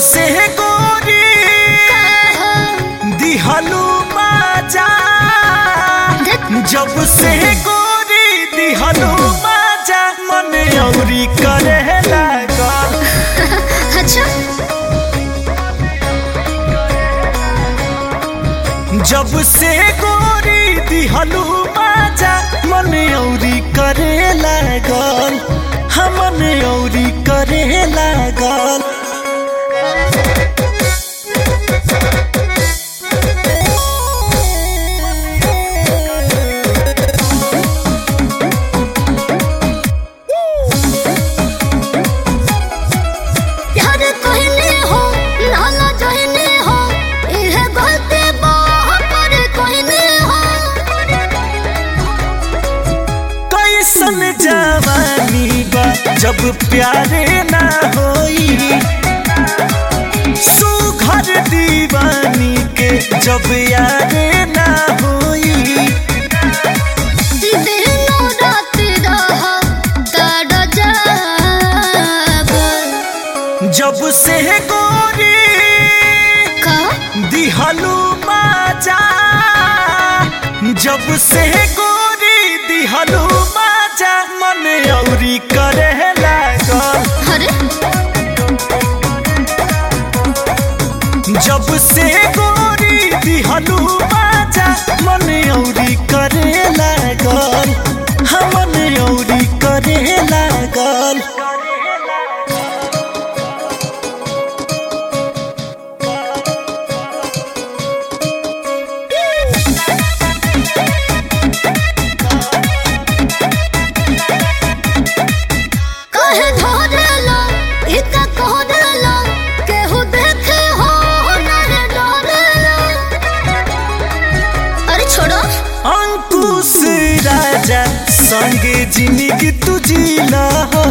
से गोरी दिहलू बाजा जब से गोरी दिहलू बाजा मन औरी करे लागल अच्छा जब से गोरी दिहलू बाजा मन औरी करे लागल हमन औरी करे लागल प्यार कहने हो नाला जहने हो इह गलती पर कहने हो कैसन जवानी बा जब प्यारे ना होई सुघर दीवानी के जब यारे ना होई दिनो रात रह ताड़ जाब जब से गोरी का दिहलू बाजा जब से गोरी दिहलू बाजा मन औरी करे लागल अरे जब से गोरी दिहलू बाजा मन औरी करे लागल हमन औरी करे लागल कहे धरेला इता कहरेला केहू देखे हो नरे डरेला अरे छोड़ो अंकुश राजा संगे जिंदगी तुझीला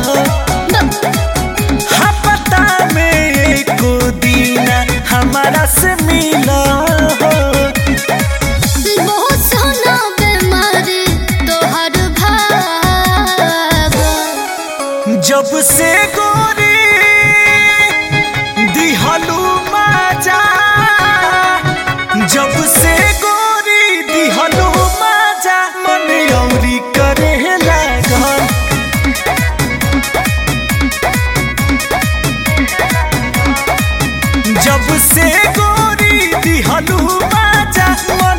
हाँ पता में एको दीना हमारा से मिला हो बहुत सोना बीमारी तोहर भाग जब से गोरी दिहलू माजा जब से गोरी दिहलू माजा मन औरी करे लागल जब से गोरी दिहलू माजा मन